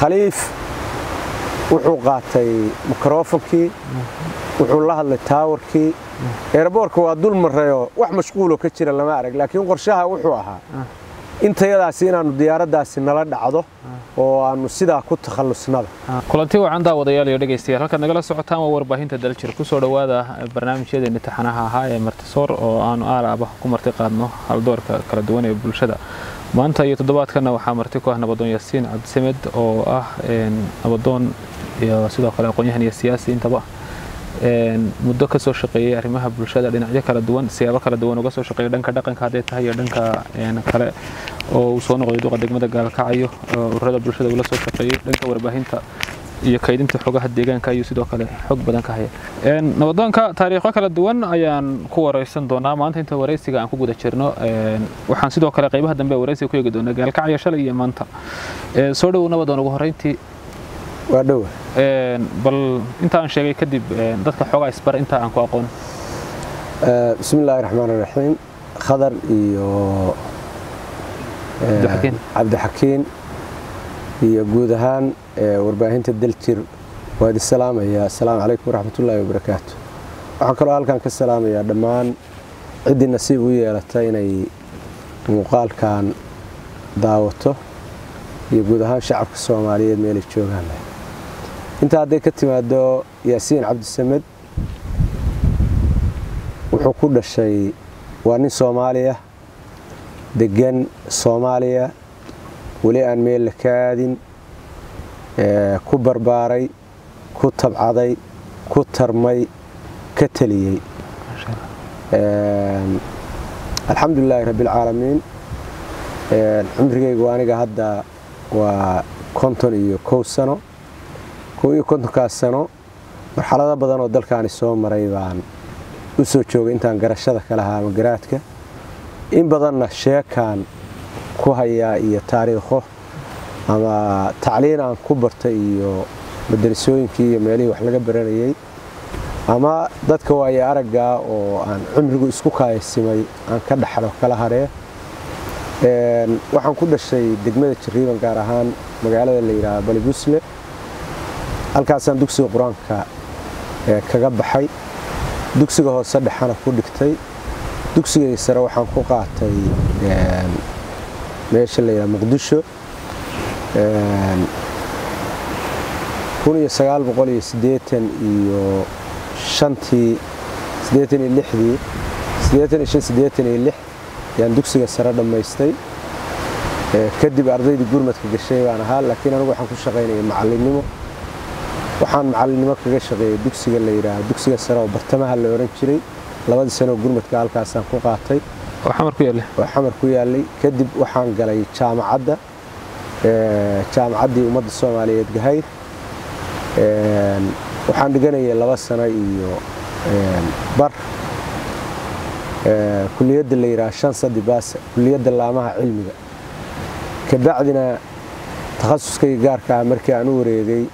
khaliif wuxuu qaatay mikrofonkii wuxuu la hadlay taawarkii eeraboorka waa dul marayoo wax mashquuloo ka jira lama arag laakiin qorshaha wuxuu ahaa intayadaasi inaannu diyaaraddaasi nala dhacdo oo aannu sidaa ku takhallusnaba kulanti wacan daawadayaal iyo dhegaystayaal halkaad nagala socotaan waa warbaahinta daljir kusoo dhowaada barnaamijyadeena taxanaha ahaa ee martisoor oo aanu aalaaba ku marti qaadno haldoorka kala duwan ee bulshada maanta iyo toddobaadkana waxaa marti ku ah nabadoon yaasiin cabdisamed oo ah nabadoon iyo sidoo kale aqoon-yahan iyo siyaasi intaba muddo ka soo shaqeeyey arrimaha bulshada dhinacyo kala duwan siyaabo kala duwan uga soo shaqeeyay dhanka dhaqanka hadday tahay iyo dhanka kale oo uu soo noqday duqa degmada gaalkacyo ururada bulshada uu la soo shaqeeyey dhanka warbaahinta iyo kaydinta xogaha deegaanka ayuu sidoo kale xog badan ka haya nabadoonka taariikho kala duwan ayaan ku wareysan doonaa maanta inta wareysiga aan ku guda jirno waxaan sidoo kale qaybaha dambe wareysiga ku eegi doonaa gaalkacyo shalay iyo maanta soo dhowow nabadoon ugu horreyntii waa dhowa bal inta aan sheegay kadib dadka xoogaa isbar inta aan ku aqoon bismi illaahi raxmaan iraxiim khadar iyo cabdixakiin iyo guud ahaan warbaahinta daljir waa idin salaamaya assalaamu calaykum waraxmatullaahi wabarakaatu waxaan kaloo halkan ka salaamayaa dhammaan ciddii nasiib u yeelata inay muuqaalkan daawato iyo guud ahaan shacabka soomaaliyeed meelay joogaan intaa hadday ka timaado yaasiin cabdisamed wuxuu ku dhashay waa nin soomaaliya deggan soomaaliya weli aan meel la kaadin ku barbaaray ku tabcaday ku tarmay ka teliyey alxamdulilaahi rabbialcaalamiin cumrigaygu aniga hadda waa konton iyo kow sano kow iyo kontonkaas sano marxalado badan oo dalkaani soo maray baan u soo joogay intaan garashada ka lahaa ama garaadka in badanna sheekaan ku hayaa iyo taariikho ama tacliin aan ku bartay iyo madarasooyinkii iyo meelihii wax laga baranayey ama dadka waayo araggaa oo aan cumrigu isku kaayasimay aan ka dhaxlo kala haree waxaan ku dhashay degmada jariiban gaar ahaan magaalada la yidhaaha balibusle halkaasaan dugsiga qur-aanka kaga baxay dugsiga hoose dhexana ku dhigtay dugsigay sare waxaan ku qaatay meesha la yidhaha muqdisho iyo shantii siddeetan iyo lixdii siddeetan iyo shan siddeetan iyo lix yaan dugsiga sare dhammaystay kadib ardaydii gurmadka gashay baan ahaa laakiin anigu waxaan ku shaqaynaya macallinnimo waxaan macallinnimo kaga shaqeeyey dugsiga la yidhaaha dugsiga sare oo bartamaha la odhan jiray labadii sanooo gurmadka halkaasaan ku qaatay oo xamar ku yaallay oo xamar ku yaallay kadib waxaan galay jaamacadda jaamacaddii ummadda soomaaliyeed gahayr waxaan dhiganayay laba sano iyo bar kuliyadda la yidhaha shan sadibaasa kuliyadda laamaha cilmiga kabacdina takhasuskayga gaarka ah markii aan u wareegay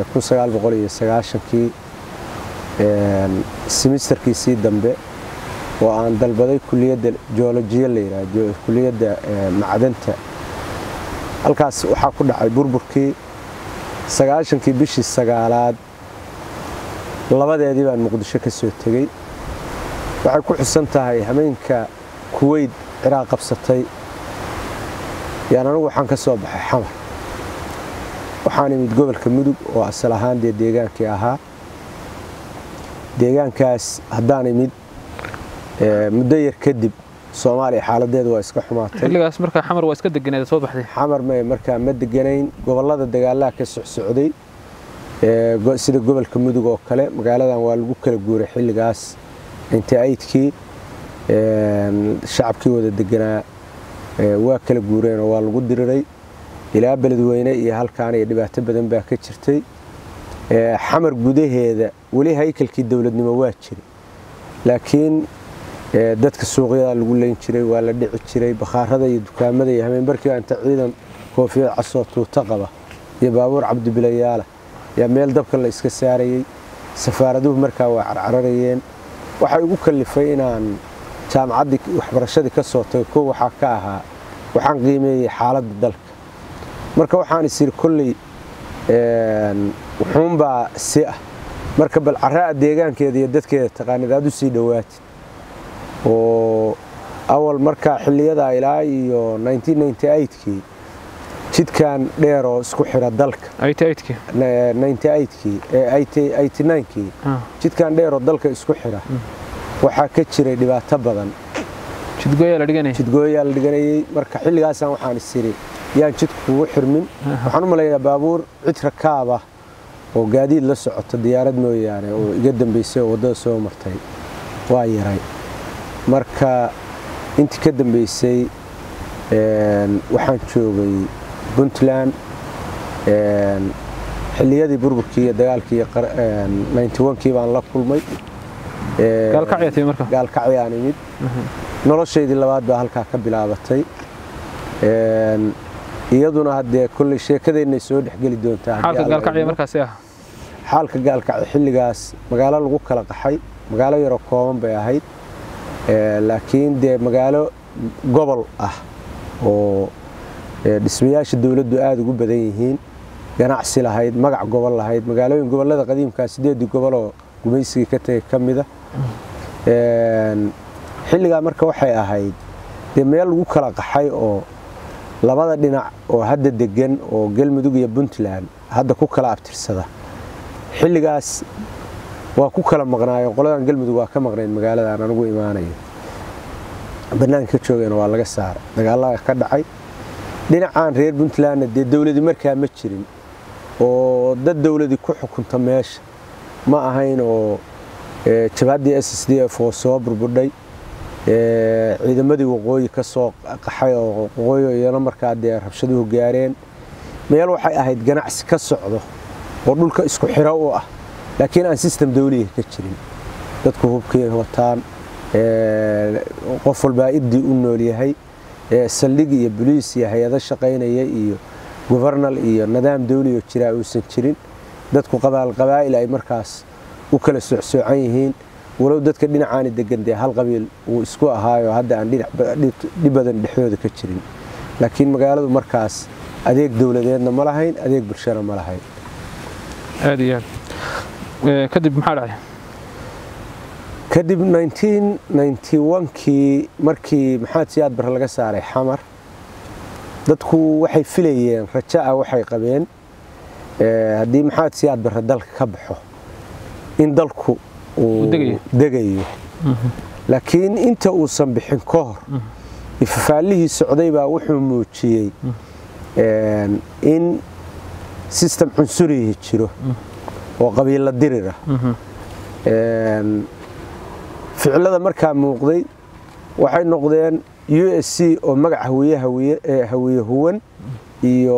kii simisterkiisii dambe oo aan dalbaday kuliyadda joolojiya la yidhaha kuliyadda macdanta halkaas waxaa ku dhacay burburkii sagaashankii bishii sagaalaad labadeedii baan muqdisho ka soo tegey waxay ku xusan tahay hameenka kuweyd ciraaq qabsatay yaan anigu waxaan ka soo baxay xamar waxaan imid gobolka mudug oo asal ahaan dee deegaankii ahaa deegaankaas haddaan imid muddo yar kadib soomaaliya xaaladeedu waa iska xumaatay xilligaas markaa xamar waa iska deganeed soo baxday xamar ma markaa ma deganayn gobollada dagaalaha ka socsocday sida gobolka mudug oo kale magaaladan waa lagu kala guuray xilligaas inta aydkii shacabkii wada deganaa waa kala guureenoo waa lagu diriray ilaa beledweyne iyo halkaan iyo dhibaato badan baa ka jirtay xamar gudaheeda weli haykalkii dowladnimo waa jira laakiin dadka suuqyada lagu leyn jiray waa la dhici jiray bakhaarada iyo dukaamada iyo hameenbarkiiba inta ciidan koofiyad casoo tuuto qaba iyo baabuur cabdibilayaala yaa meel dabka la iska saarayey safaaraduhu markaa waa carcararayeen waxay ugu kallifay inaan jaamacaddii waxbarashadii ka soo tago kow waxaa ka ahaa waxaan qiimeeyey xaaladda dalka marka waxaan is yidhi kolley wuxuunbaa si ah marka bal caraa deegaankeeda iyo dadkeeda taqaanid aad u sii dhowaatid oo awal markaa xiliyadaa ilaa iyo kii jidkan dheeroo isku xira dalka kii jidkan dheeroo dalka isku xira waxaa ka jiray dhibaato badan jidgooyaa la dhiganayey marka xilligaasaan waxaan isiri yaan jidku kugu xirmin waxaan u malaynayaa baabuur cid rakaaba oo gaadiid la socota diyaarad mooyaane oo iga dambaysay oo waddada soo martay waa yaray marka intii ka dambaysay waxaan joogay puntland xilliyadii burburkii iyo dagaalkii kii baan la kulmay gaalkacyaan imid noloshaydii labaad baa halkaa ka bilaabatay iyaduna haddee kolley sheekadeenay soo dhexgeli doontaa xaalka gaalkacyo xilligaas magaalo lagu kala qaxay magaalo yaroo kooban bay ahayd laakiin dee magaalo gobol ah oo dhismayaasha dowladdu aada ugu badan yihiin ganacsi lahayd magac gobol lahayd magaalooyin gobollada qadiimkaa sideedii goboloo gumaysigii ka tegay ka mida xilligaa marka waxay ahayd dee meel lagu kala qaxay oo labada dhinac oo hadda degan oo galmudug iyo puntland hadda ku kala abtirsada xilligaas waa ku kala maqnaayo qoladan galmudug waa ka maqnayd magaaladan anugu imaanayo bannaanka ka joogayna waa laga saaray dagaalada ka dhacay dhinacaan reer puntlandna dee dowladi markaa ma jirin oo dad dowladi ku xukunta meesha ma ahayn oo jabhaddii s s d f oo soo burbudhay ciidamadii waqooyi ka soo qaxay oo waqooyi iyana markaa dee rabshaduhu gaareen meel waxay ahayd ganacsi ka socdo oo dhulka isku xiro u ah laakiin aan sistem dawliga ka jirin dadku hubkii wataan qof walbaa iddii u nool yahay saldhig iyo boliis iyo hay-ado shaqaynaya iyo gobernal iyo nidaam dawligo jiraa uusan jirin dadku qabaa'il ay markaas u kala socsoocan yihiin walow dadka dhinacaani degan dee hal qabiil uu isku ahaayo hadda aan dhib badan dhexdooda ka jirin laakiin magaaladu markaas adeeg dowladeedna ma lahayn adeeg bulshana ma lahayn aad iyo aad kadib maxaa dhacay kadib kii markii maxamed siyaad barre laga saaray xamar dadku waxay filayeen rajo ah waxay qabeen haddii maxamed siyaad barre dalka ka baxo in dalku uu degayo laakiin inta uusan bixin ka hor ifafaallihii socday baa wuxuu muujiyey in sistem cunsurihi jiro oo qabiilla dirir ah ficilada markaa muuqday waxay noqdeen u s c oo magac hawiye hawiye huwan iyo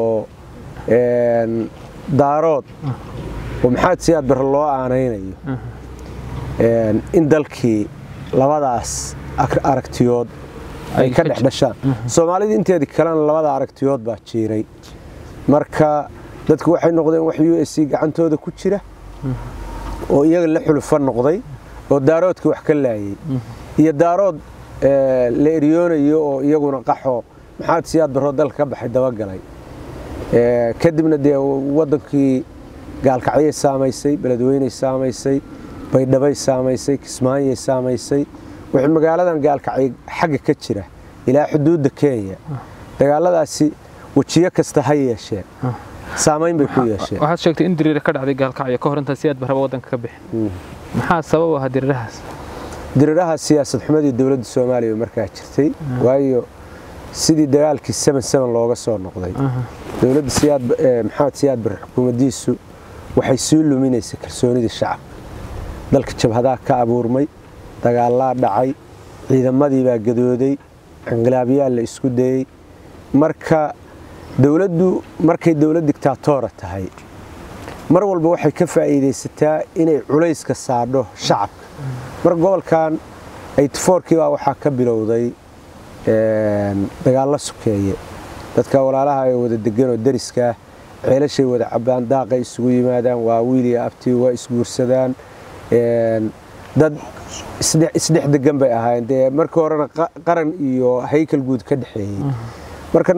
daarood oo maxamed siyaad barre loo aanaynayo in dalkii labadaas aragtiyood ay ka dhex dhashaan soomaalida inteedii kalena labada aragtiyood baa jiiray marka dadku waxay noqdeen wax u s c gacantooda ku jira oo iyaga la xulufa noqday oo daaroodkii wax ka laayay iyo daarood la eryoonayo oo iyaguna qaxo maxamed siyaad barroo dalka ka baxay dabagalay kadibna dee waddankii gaalkacyay saamaysay beledweyney saamaysay baydhabay saamaysay kismaanyay saamaysay wuxuu magaaladan gaalkacay xagga ka jira ilaa xuduudda kenya dagaaladaasi wejiyo kasta ha yeesheen saamayn bay ku yeesheen waxaad sheegtay in diriire ka dhacday gaalkacyo ka hor intaa siyaad barraba waddanka ka bixin maxaa sabab u ahaa diriirahaas diriiraha siyaasad xumadii dowladda soomaaliya markaa jirtay waayo sidii dagaalkii seven seven looga soo noqday dowladda siyaad maxamed siyaad barre xukuumaddiisu waxay sii luminaysay kalsoonidii shacabka dalka jabhadaa ka abuurmay dagaalaa dhacay ciidamadii baa gadooday inqilaabyaal la isku dayey marka dowladdu markay dowlad dictaatoora tahay mar walba waxay ka faa'iidaysataa inay culayska saadho shacabka marka gobolkan aytifoorkii baa waxaa ka bilowday dagaallo sukeeye dadka walaalaha ee wada deganoo dariskaa ceelashay wada cabbaan daaqay isugu yimaadaan waa wiiliya abtii waa isguursadaan dad isdhex degan bay ahaayeen dee markii horena qaran iyo haykal guud ka dhexeeyey marka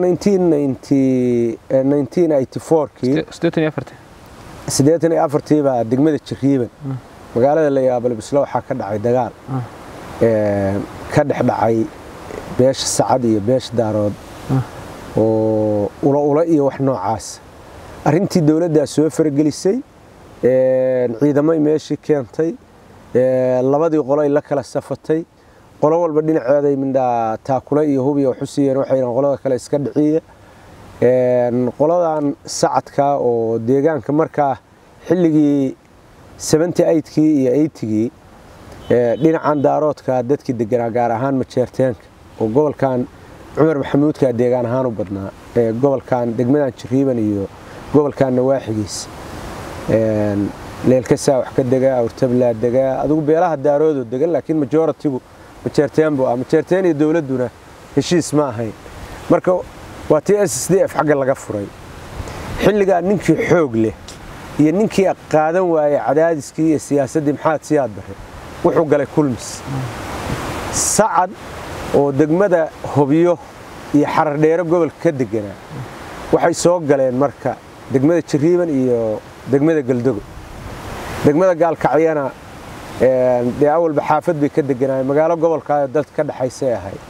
1994kii siddeetan iyo afartii siddeetan iyo afartii baa degmada jiriiban magaalada la yaabo labislo waxaa ka dhacay dagaal ka dhex dhacay beesha sacad iyo beesha daarood oo ula ula iyo wax noocaas arrintii dowladdaa soo faragelisay ciidamay meeshii keentay labadii qolo ay la kala safatay qolo walba dhinaceeday mindhaa taakule iyo hubiya waxu siiyeen waxay yidhahan qolada kale iska dhiciya qoladan sacadka oo deegaanka markaa xilligii seventy eigtkii iyo eigtigii dhinacan daaroodka dadkii deganaa gaar ahaan majeerteenka oo gobolkan cumar maxamuudka deegaan ahaan u badnaa gobolkan degmadan jiriiban iyo gobolkan nawaaxigiisa leelkasaa wax ka degaa awrtablaa degaa adigu beelaha daaroodoo degan laakiin majoritigu majeerteen buu ah majeerteen iyo dowladduna heshiis ma ahayn marka waa tii s s d f xagga laga furay xilligaa ninkii xoog leh iyo ninkii qaadan waayey cadaadiskii iyo siyaasaddii maxaad siyaad bare wuxuu galay kulmis sacad oo degmada hobyo iyo xarardheero gobolka ka deganaa waxay soo galeen marka degmada jiriiban iyo degmada galdogo degmada gaalkacyana dee awalba xaafad bay ka deganaayeen magaalo gobolkaayo dadka ka dhexaysay ahayd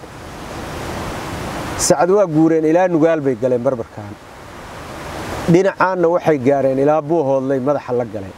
sacad waa guureen ilaa nugaal bay galeen barbarkan dhinacaanna waxay gaareen ilaa buuhoodlay madaxa la galeen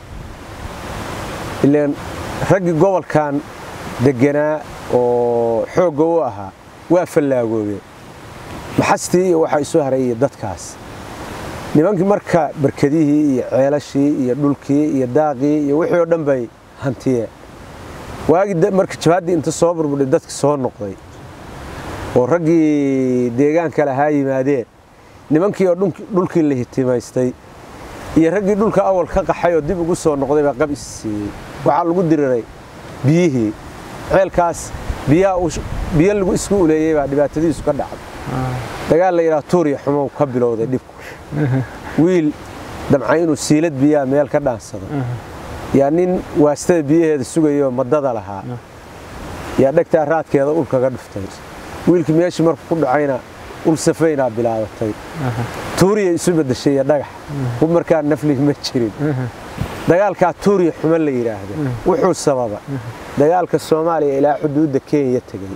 ileen raggii gobolkan deganaa oo xoogga u ahaa waa fallaagoobeen maxastii iyo waxaa isu haray iyo dadkaas nimankii marka barkadihii iyo ceelashii iyo dhulkii iyo daaqii iyo wixii oo dhan bay hantiyeen waagii marka jabaaddii inta soo burbudhay dadki soo noqday oo raggii deegaanka lahaa yimaadeen nimankii oo dhulkii la hitimaystay iyo raggii dhulka awal ka qaxay oo dib ugu soo noqday baa qab is siiyey waxaa lagu diriray biyihii ceelkaas biyo lagu isku uleeyey baa dhibaatadiisu ka dhacday dagaal la yidhaha tuuriya xumow ka bilowday dhibku wiil damca inuu siilad biyaha meel ka dhaansado yaa nin waastada biyaheeda sugayoo madada lahaa yaa dhegtaa raadkeeda ul kaga dhuftay wiilkii meeshii markuu ku dhacayna ul safaynaa bilaabatay tuuriya isu bedeshay iyo dhagax hub markaa naflig ma jirin dagaalkaa tuuriya xumo la yidhaahdo wuxuu sababa dagaalka soomaaliya ilaa xuduudda kenya tegey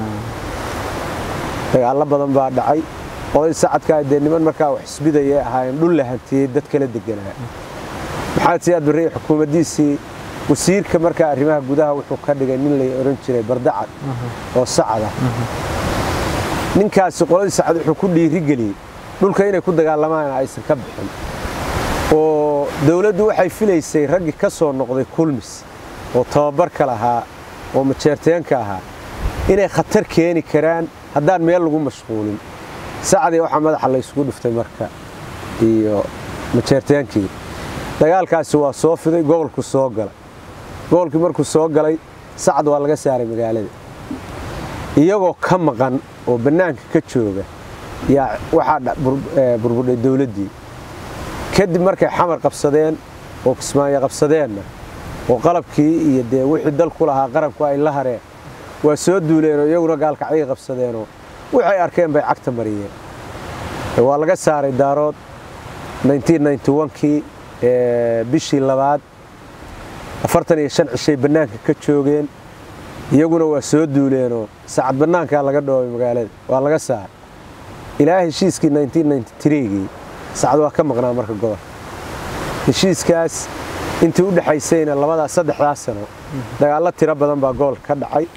dagaallo badan baa dhacay oday sacadkaa dee niman markaa wax isbidayay ahaayeen dhul la hantiyey dad kala deganaa maxamed siyaad barre xukuumaddiisii wasiirka markaa arrimaha gudaha wuxuu ka dhigay nin lay odhan jiray bardacad oo sacada ninkaasi qoladii sacad wuxuu ku dhiirigeliyey dhulka inay ku dagaalamaan aysan ka bixin oo dowladdu waxay filaysay raggii ka soo noqday kulmis oo tababarka lahaa oo majeerteenka ahaa inay khatar keeni karaan haddaan meel lagu mashquulin sacdii waxaa madaxa la isugu dhuftay marka iyo majeerteenkii dagaalkaasi waa soo fiday gobolku soo galay gobolkii markuu soo galay sacad waa laga saaray magaalada iyagoo ka maqan oo bannaanka ka jooga yaa waxaa burbudhay dowladdii kadib markay xamar qabsadeen oo kismaayo qabsadeenna oo qalabkii iyo dee wixii dalku lahaa qaranku ay la hareen waa soo duuleenoo iyaguna gaalkacyay qabsadeenoo waxay arkeen bay cagta mariyeen waa laga saaray daarood kii bishii labaad afartan iyo shan cishay bannaanka ka joogeen iyaguna waa soo duuleenoo sacad bannaankaa laga dhoobay magaalada waa laga saaray ilaa heshiiskii gii sacad waa ka maqnaa marka gobolka heshiiskaas intii u dhexaysayna labadaa saddexdaas sano dagaallo tiro badan baa gobolka ka dhacay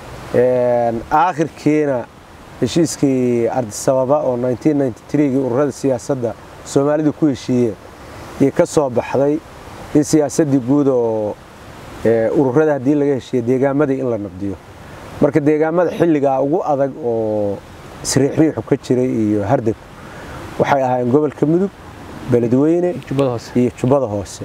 aakhirkiina heshiiskii ardisababa oo gii ururada siyaasadda soomaalidu ku heshiiyeen iyo ka soo baxday in siyaasaddii guud oo ururada haddii laga heshiiya deegaamadii in la nabdiyo marka deegaamada xilligaa ugu adag oo isriixriixu ka jiray iyo hardeg waxay ahaayeen gobolka mudug beledweyne iyo jubbada hoose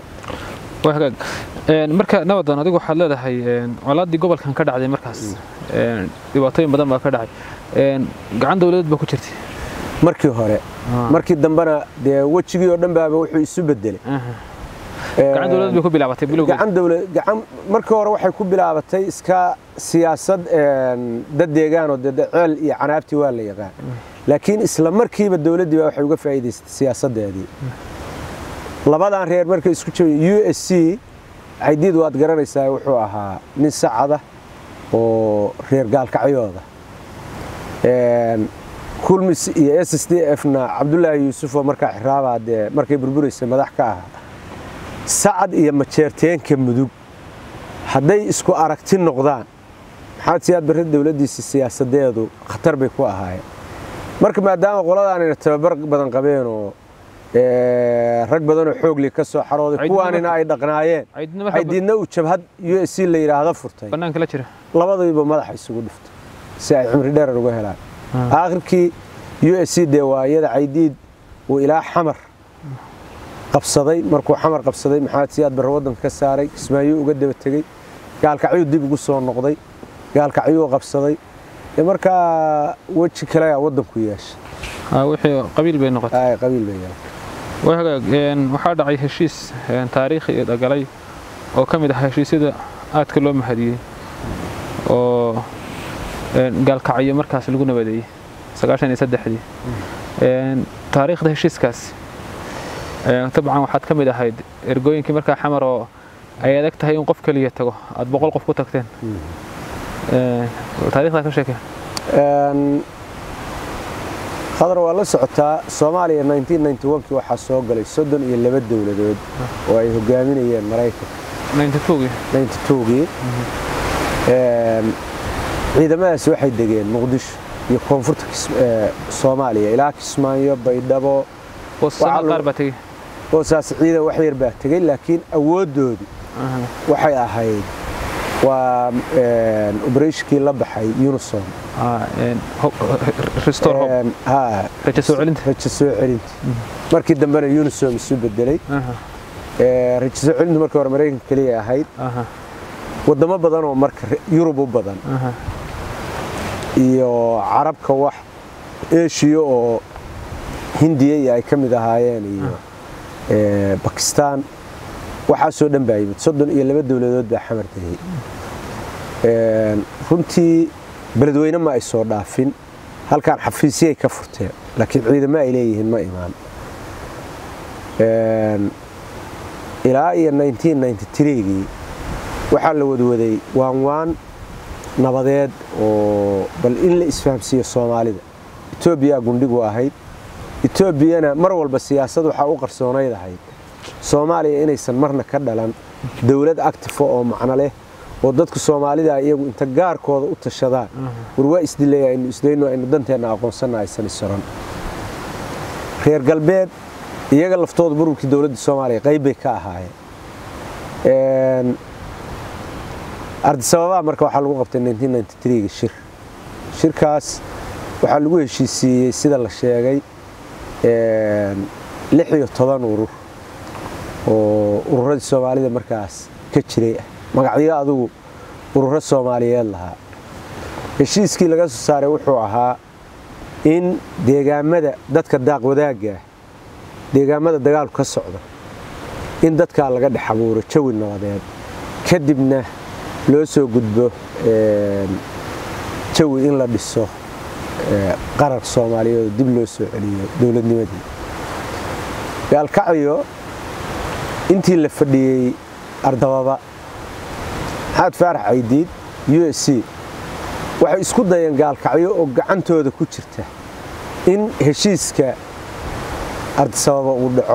marka nabadan adigu waxaad leedahay colaaddii gobolkan ka dhacday markaas dhibaatooyin badan baa ka dhacay gacan dowladeed baa ku jirtay markii hore markii dambena dee wejigii oo dhan baaba wuxuu isu bedelay gacan dowladeed bay ku bilaabatay bilowgeed gacan dowlad gacan markii hore waxay ku bilaabatay iska siyaasad dad deegaan oo dee ceel iyo canaabti waa la yaqaan laakiin isla markiiba dowladdii baa waxay uga faa'iidaysatay siyaasaddeedii labadan reer markay isku jabay u s c caydiid waad garanaysaa wuxuu ahaa nin sacada oo reer gaalkacyooda kulmis iyo s s d f na cabdulaahi yuusufoo markaa xiraabaa dee markay burburaysa madax ka ahaa sacad iyo majeerteenka mudug hadday isku aragti noqdaan maxamed siyaad barre dowladdiisa siyaasadeedu khatar bay ku ahaayeen marka maadaama qoladaanayna tababar badan qabeenoo rag badanoo xoogli ka soo xarooday kuwaanina ay dhaqnaayeen caydiidna uu jabhad u s c la yidhaahdo furtay bannaanka la jira labadiiba madaxa isugu dhiftay si ay cimri dheerar uga helaan aakhirkii u s c dee waa iyada caydiid uu ilaa xamar qabsaday markuu xamar qabsaday maxamed siyaad barre waddanka ka saaray kismaayo uga daba tegey gaalkacyuu dib ugu soo noqday gaalkacyuu qabsaday markaa weji kale waddanku yeeshay wixii qabiil bay noqotay qabiil bay yeeshay waxaa dhacay heshiis taariikhi galay oo ka mid ah heshiisyada aadka loo mahadiyey oo gaalkacyo markaas lagu nabadeeyey sagaashan iyo saddexdii taariikhda heshiiskaas dabcan waxaad ka mid ahayd ergooyinkii markaa xamar oo ay adag tahay in qof keliya tago aad boqol qof ku tagteen taarikhdaa ka sheekee khadar waa la socotaa soomaaliya kii waxaa soo galay soddon iyo laba dowladood oo ay hogaaminayeen maraykanka gii ciidamadaas waxay degeen muqdisho iyo koonfurta soomaaliya ilaa kismaayo baydhabo boosaas ciidan wax yar baa tegey laakiin awooddoodii waxay ahayd waa obereshnkii la baxay unisom rajo soo celinta markii dambena unisom isu bedelay rajo soo celintu markii hore maraykanka keliya ahayd wadamo badan oo marka yurub u badan iyo carabka wax eshiya oo hindiya iyo ay ka mid ahaayeen iyo bakistaan waxaasoo dhan baa yimid soddon iyo laba dowladood baa xamar degay runtii beledweyne ma ay soo dhaafin halkaan xafiisyay ka furteen laakiin ciidamo ay leeyihiin ma imaan ilaa iyo gii waxaa la wadwaday waanwaan nabadeed oo bal in la isfahamsiiyo soomaalida etoobiyaa gundhigu ahayd etoobiyana mar walba siyaasad waxaa u qarsoonayd ahayd soomaaliya inaysan marna ka dhalan dowlad actifo oo macno leh oo dadku soomaalida iyagu inta gaarkooda u tashadaan war waa isdilay aynu isdayno aynu danteenna aqoonsanna aysan isoran reer galbeed iyaga laftooda burburkii dowladda soomaaliya qayb bay ka ahaayeen ardisababaa marka waxaa lagu qabtay ga shir shirkaas waxaa lagu heshiisiiyey sida la sheegay lix iyo toban urur oo ururadii soomaalida markaas ka jiray ah magacyo adugu ururo soomaaliyeed lahaa heshiiskii laga soo saaray wuxuu ahaa in deegaamada dadka daaq wadaaggaah deegaamada dagaalku ka socda in dadkaa laga dhex abuuro jawi nabadeed kadibna loo soo gudbo jawi in la dhiso qarar soomaaliyeed oo dib loo soo celiyo dowladnimadii gaalkacyo intii la fadhiyey ardababa maxamed faarax caydiid u s c waxay isku dayeen gaalkacyo oo gacantooda ku jirta in heshiiska ardisababa uu dhaco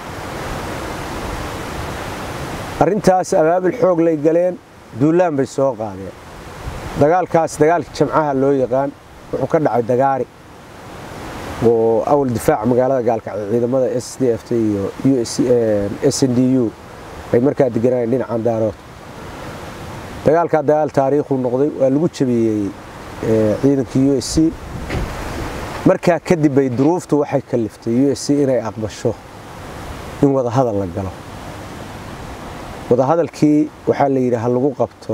arrintaas abaabul xoog lay galeen duulaan bay soo qaadeen dagaalkaas dagaalkii jamcaha loo yaqaan wuxuu ka dhacay dagaari oo awal difaaca magaalada gaalkacyo ciidamada s d f t iyo s n d u ay markaa deganayeen dhinacan daarood dagaalkaa dagaal taariikhuu noqday waa lagu jabiyey ciidankii u s c markaa kadib bay duruuftu waxay kaliftay u s c inay aqbasho in wadahadal la galo wadahadalkii waxaa la yidhi ha lagu qabto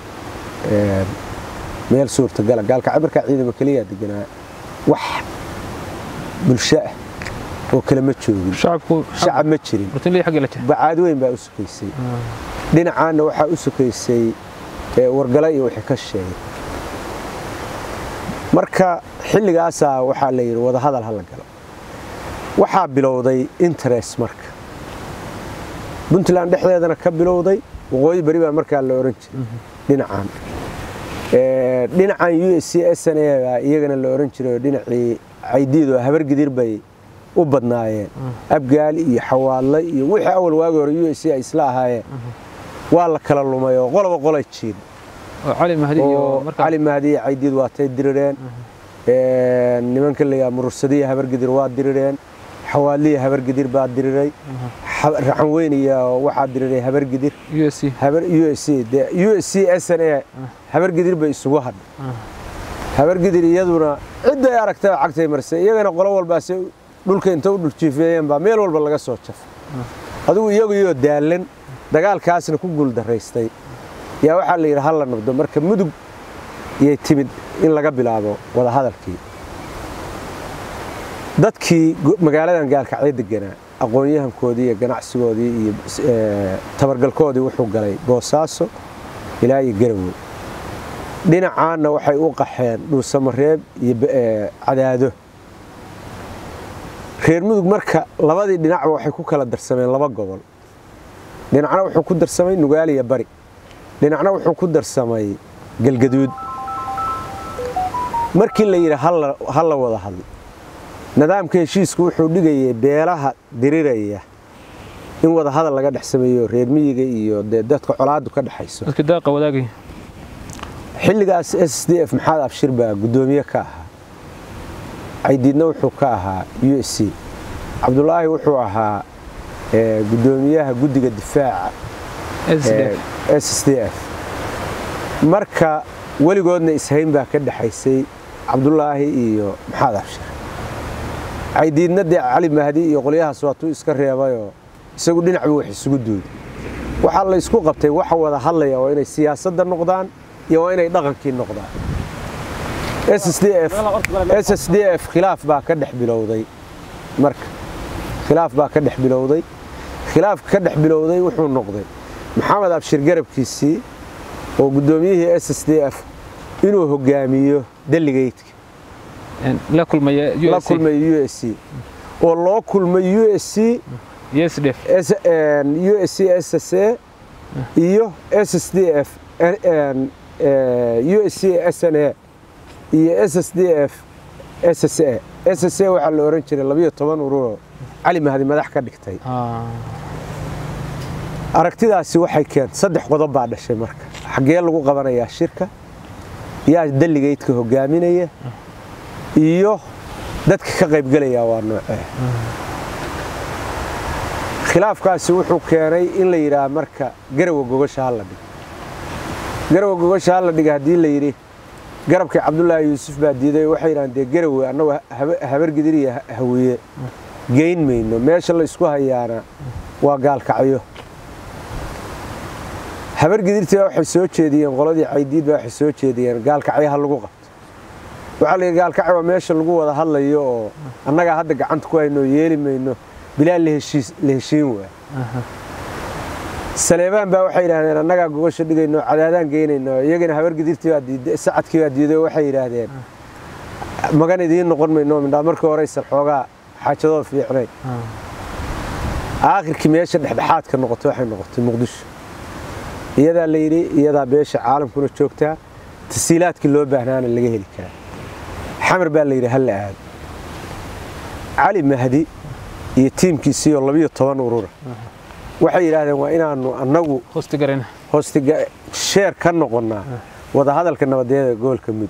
meel suurtagala gaalkacyo markaa ciidamo keliyaa deganaa wax bulsho ah oo kale ma joogin shacab ma jirin bacaad weyn baa u sukaysay dhinacaanna waxaa u sukaysay wargala iyo wixii ka sheegay marka xilligaasaa waxaa la yidhi wadahadal ha la galo waxaa bilowday interest marka puntland dhexdeedana ka bilowday waqooyi beri baa markaa la ohan jiray dhinacan dhinacan u s c s n a baa iyagana la ohan jiray oo dhinacii caydiid oo habargidir bay u badnaayeen abgaali iyo xawaadle iyo wixii awal waagi hore u s c ay isla ahaayeen waa la kala lumay oo qoloba qolay jiin cali mahdi iyo cali mahdi iyo caydiid waatay dirireen nimanka layaa murursadiya habargidir waa dirireen xawaadliya habargidir baa diriray raxan weyn iyo waxaa diriray habargidir u s c s n a habargidir bay isugu hadhay habargidir iyaduna cidday aragtay cagtay marsay iyagana qolo walbaase dhulka inta u dhuljiifeeyeen baa meel walba laga soo jafay adigu iyaguyoo daalan dagaalkaasna ku guuldaraystay yaa waxaa la yidhi ha la nabdo marka mudug iyay timid in laga bilaabo wadahadalkii dadkii magaaladan gaalkacyo deganaa aqoon-yahankoodii iyo ganacsigoodii iyo tabargalkoodii wuxuu galay boosaaso ilaa iyo garowe dhinacaanna waxay u qaxeen dhuusamareeb iyo cadaado reer mudug marka labadii dhinacba waxay ku kala darsameen laba gobol dhinacna wuxuu ku darsamay nugaaliya bari dhinacna wuxuu ku darsamay galgaduud markii la yidhi ha la wada hadlo nidaamka heshiisku wuxuu dhigayay beelaha diriraya in wada hadal laga dhex sameeyo reer miyiga iyo dee dadka colaadu ka dhexayso xilligaas s d f maxaad abshir baa guddoomiye ka ahaa caydiidna wuxuu ka ahaa u s c cabdulaahi wuxuu ahaa guddoomiyaha guddiga difaaca s d f marka weligoodna ishayn baa ka dhexaysay cabdulaahi iyo maxaad abshir caydiidna dee cali mahdi iyo qolyahaas waatuu iska reebayoo isagu dhinacba wax isugu duuday waxaa la ysku qabtay waxa wada hadlaya waa inay siyaasadda noqdaan iyo waa inay dhaqankii noqdaan s d f khilaaf baa ka dhex bilowday marka khilaaf baa ka dhex bilowday khilaafka ka dhex bilowday wuxuu noqday maxamed abshir garabkiisii oo guddoomiyihii s d f inuu hogaamiyo deligaydka la kulmay la kulmay u s c oo loo kulmay u s c u s c s s a iyo s d f u s c s n a iyo s s d f s s a s s a waxaa la ohan jiray labiyo toban ururoo cali mahdi madax ka dhigtay aragtidaasi waxay keentay saddex qodob baa dhashay marka xaggee lagu qabanayaa shirka yaa deligaydka hogaaminaya iyo dadka ka qaybgelaya waa noocee khilaafkaasi wuxuu keenay in la yidhaah marka garawa gogasha ha la dhigo garawa gogasha ha la dhiga haddii la yidhi garabkii cabdulaahi yuusuf baa diiday waxay yidhahaan dee garawe annagu habargidir iyo hawiye geyn mayno meesha la isku hayaana waa gaalkacyo habargidirtii baa waxay soo jeediyeen qoladii caydiid baa waxay soo jeediyeen gaalkacyo ha lagu qabto waxaa la yidhi gaalkacyo waa meesha lagu wada hadlayo oo annagaa hadda gacanta ku hayno yeeli mayno bilaa la heshiin waa saleebaan baa waxay yidhaahdeen annagaa gogosha dhigayno cadaadaan geynayno iyagana habargidirtii baa diiday sacadkii baa diiday waxay yidhaahdeen magan idiin noqon mayno mindhaa markii horeysan xoogaa xaajadoo fiicnay aakhirkii meesha dhexdhexaadka noqotay waxay noqotay muqdisho iyadaa la yidhi iyadaa beesha caalamkuna joogtaa tasiilaadkii loo baahnaana laga heli karaa xamar baa la yidhi halla aado cali mahdi iyo tiimkiisii oo labiyo toban urura waxay yidhaahdeen waa inaanu annagu sheer ka noqonnaa wadahadalka nabadeeda gobolka mudug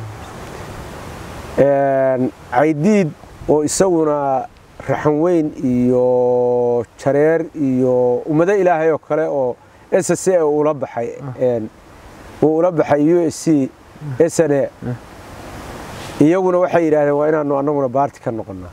caydiid oo isaguna raxan weyn iyo jareer iyo ummado ilaahay oo kale oo s c ula baxay uu ula baxay u s c s n a iyaguna waxay yidhaahdeen waa inaanu annaguna baarti ka noqonnaa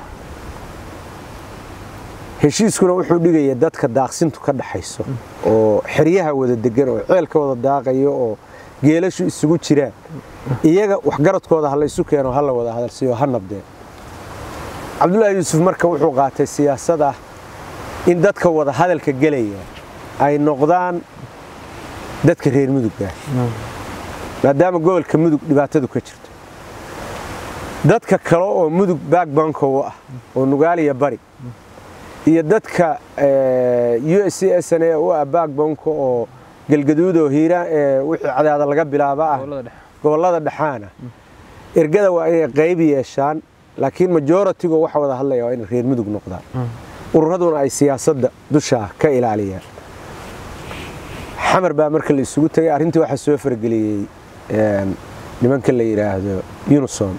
heshiiskuna wuxuu dhigaya dadka daaqsintu ka dhaxayso oo xeryaha wada degan oo ceelka wada daaqayo oo geelashu isugu jiraan iyaga waxgaradkooda ha laysu keeno ha la wada hadalsiiyo ha nabdeen cabdulaahi yuusuf marka wuxuu qaatay siyaasad ah in dadka wada hadalka gelaya ay noqdaan dadka reer mudugga maadaama gobolka mudug dhibaatadu ka jirto dadka kale oo mudug backbanko u ah oo nugaaliya bari iyo dadka u s c s n a u ah backbanko oo galgaduud oo hiira wixii cadaada laga bilaaba ah gobollada dhexaana ergada waa inay qayb yeeshaan laakiin majoritigo waxa wada hadlaya waa inay reer mudug noqdaan ururaduna ay siyaasadda dushaa ka ilaaliyaan xamar baa marka la isugu tegay arrintii waxaa soo fargeliyey nimanka la yidhaahdo unisom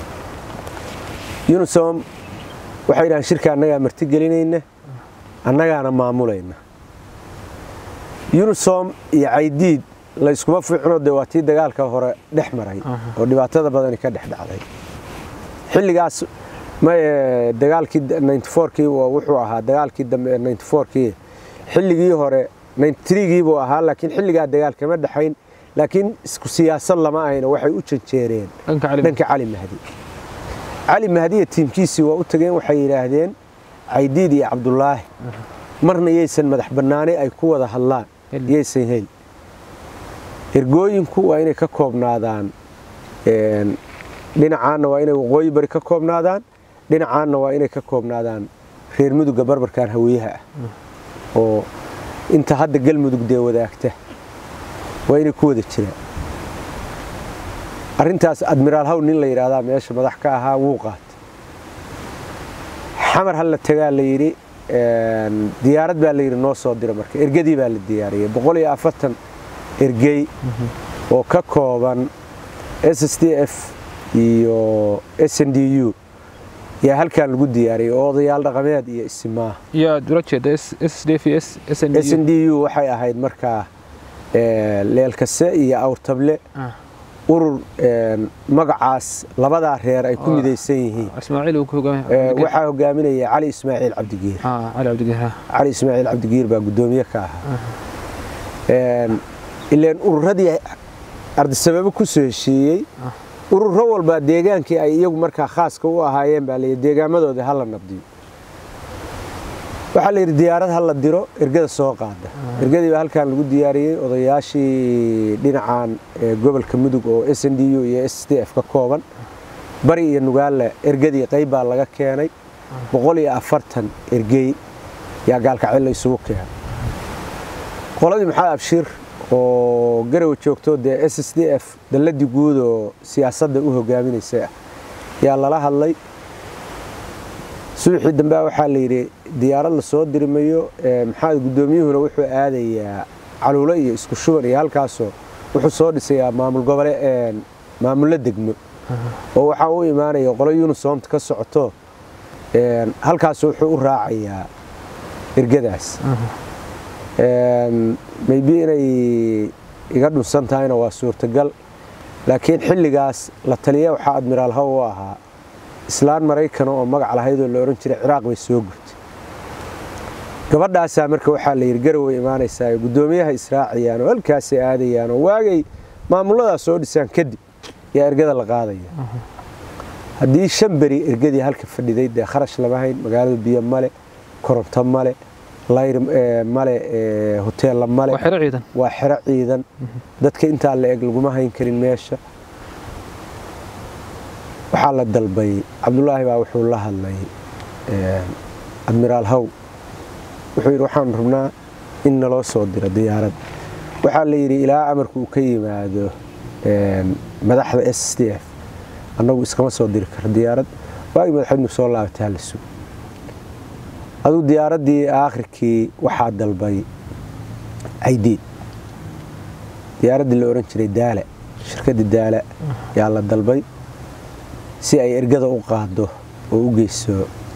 unisom waxay yidhahaan shirka annagaa martigelinayna annagaana maamulayna unisom iyo caydiid la yskuma fiicno dee waa tii dagaalka hore dhex maray oo dhibaatada badani ka dhex dhacday xilligaas dagaalkii kii wuxuu ahaa dagaalkii dambe kii xilligii hore gii buu ahaa laakiin xilligaa dagaal kama dhexayn laakiin isku siyaasad lama ahayna waxay u janjeereen dhanka cali mahdi cali mahdiya tiimkiisii waa u tageen waxay yidhaahdeen caydiid iyo cabdulaahi marna yaysan madax bannaani ay ku wada hadlaan yaysan hel ergooyinku waa inay ka koobnaadaan dhinacaanna waa inay waqooyi bari ka koobnaadaan dhinacaanna waa inay ka koobnaadaan reer muduga barbarkan haweyaha ah oo inta hadda galmudug dee wadaagta waa inay ku wada jiraan arrintaas admiraal haw nin la yidhaahdaa meesha madax ka ahaa wuu qaata xamar hal la tagaa la yidhi diyaarad baa la yidhi noo soo dira marka ergadii baa la diyaariyey boqol iyo afartan ergey oo ka kooban s s d f iyo s n d u yaa halkan lagu diyaariyey oo odayaal dhaqameed iyo isimaa s n d u waxay ahayd markaa leelkase iyo awrtable urur magacaas labadaa reer ay ku midaysan yihiin waxaa hogaaminaya cali ismaaciil cabdigiir cali ismaaciil cabdigiir baa guddoomiye ka ahaa ileen ururadii ardisababo ku soo heshiiyey ururo walbaa deegaankii ay iyagu markaa khaaska u ahaayeen baa layidhi deegaamadooda hala nabdiyo waxaa layidhi diyaarad ha la diro ergada soo qaada ergadii baa halkan lagu diyaariyey odayaashii dhinacan gobolka mudug oo s n d u iyo s d f ka kooban bari iyo nugaale ergadii qayb baa laga keenay boqol iyo afartan ergey yaa gaalkacyo la isugu keenay qoladii maxamed abshiir oo garawa joogto dee s s d f dalladii guud oo siyaasadda u hogaaminaysa ah yaa lala hadlay subaxii dambea waxaa la yidhi diyaarad la soo dirimayo maxamed guddoomiyuhuna wuxuu aadayaa caluulo iyo isku shuban iyo halkaasoo wuxuu soo dhisayaa maamul gobole maamullo degmo oo waxaa u imaanaya qolo yunisoomta ka socoto halkaas wuxuu u raacayaa ergadaas maybe inay iga dhunsan tahayna waa suurtagal laakiin xilligaas la taliya waxaa admiraal haw u ahaa islaan maraykana oo magac lahayd oo la odhan jiray ciraaq bay soo gurtay gabadhaasaa marka waxaa la yidhi garaway imaanaysaa guddoomiyaha israaciyaan oo halkaasay aadayaan oo waagay maamuladaas soo dhisaan kadib yaa ergada la qaadaya haddii shan beri ergadii halka fadhiday dee kharash lama hayn magaalada biyo male koronto male layr male hoteella male waa xero ciidan dadka intaa la eg laguma hayn karin meesha waxaa la dalbay cabdulaahi baa wuxuu la hadlay admiraal haw wuxuu yidhi waxaan rabnaa in naloo soo diro diyaarad waxaa la yidhi ilaa amarku uu ka yimaado madaxda s d f annagu iskama soo diri karo diyaarad waagii madaxweynu soo laabatay hala sugo aduu diyaaraddii aakhirkii waxaa dalbay caydiid diyaaraddii la odhan jiray daala shirkaddii daala yaa la dalbay si ay ergada u qaado oo u geyso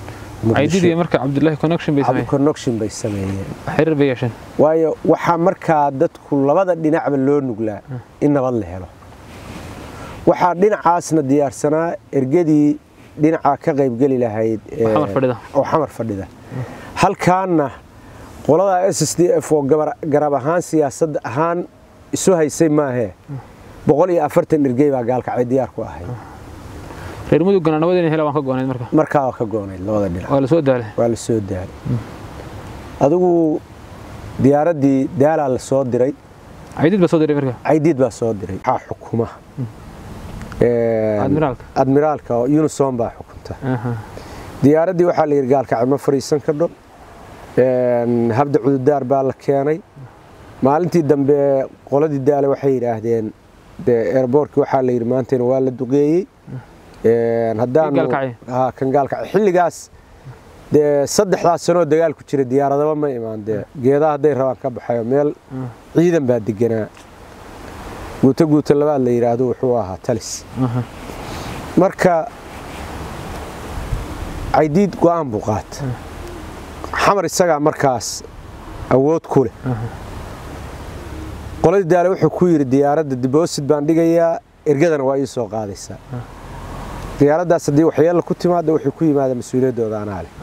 connection bay sameeyeen waayo waxaa markaa dadku labada dhinacba loo nuglaa in nabad la helo waxaa dhinacaasna diyaarsanaa ergadii dhinacaa ka qaybgeli lahayd oo xamar fadhida halkaanna qoladaa s s d f oo garab ahaan siyaasad ahaan isu haysay maahee boqol iyo afartan ergey baa gaalkacay diyaar ku ahayd reer mudugana nabad inay helaan waan ka goonayd marka markaa waa ka goonayd labada dhinac waa la soo daalay waa la soo daalay adigu diyaaraddii daalaa la soo diray caydiid baa soo diray marka caydiid baa soo diray waxaa xukuma admiraalka admiraalka oo unison baa xukunta aha diyaaraddii waxaa la yidhi gaalkacyo ma fadhiisan kadho habda cududaar baa la keenay maalintii dambe qoladii daale waxay yidhaahdeen dee airboortkii waxaa la yidhi maantayna waa la duqeeyey haddaanu gaalkacyo? ha kan gaalkacyo xilligaas dee saddexdaas sanoo dagaal ku jira diyaaradaba ma imaan dee geedaha hadday rabaan ka baxayo meel ciidan baa deganaa guuto guuto labaad la yidhaahdo wuxuu ahaa talis aha marka caydiid go'aan buu qaata xamar isagaa markaas awood ku leh qoladii daale wuxuu ku yidhi diyaaradda diboosid baan dhigayaa ergadana waa ii soo qaadaysaa diyaaraddaas haddii waxyeella ku timaada wuxuu ku yimaada mas-uuliyaddooda anaa leh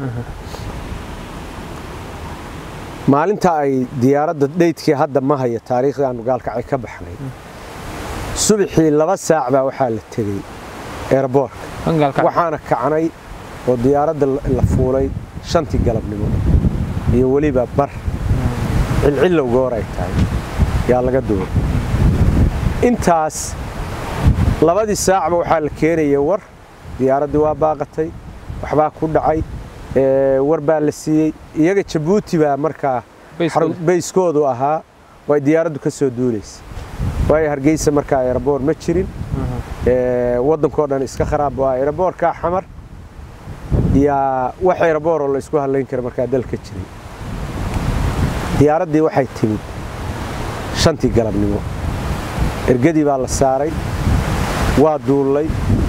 maalinta ay diyaaradda dheydkii hadda ma hayo taariikhdii aanu gaalkacay ka baxnay subaxii laba saac baa waxaa la tegey eerboorka kan gaalkacyo waxaana kacnay oo diyaaradda la fuulay shantii galabnimo iyo weliba bar cilcillow goor ay tahay yaa laga duuray intaas labadii saacba waxaa la keenayay war diyaaraddii waa baaqatay waxbaa ku dhacay ee, war baa la siiyey iyaga jabuuti baa markaa Bayskooda. xarun- bayskoodu ahaa way diyaaraddu ka soo duulaysa waayo hargeysa markaa aeroboor ma jirin ee, waddankoo dhan iska kharaab waa aeroboorkaa xamar yaa wax aerobooroo la isku hadlayn kara markaa dalka jiray diyaaraddii waxay timid shantii galabnimo ergadii baa la saaray waa duullay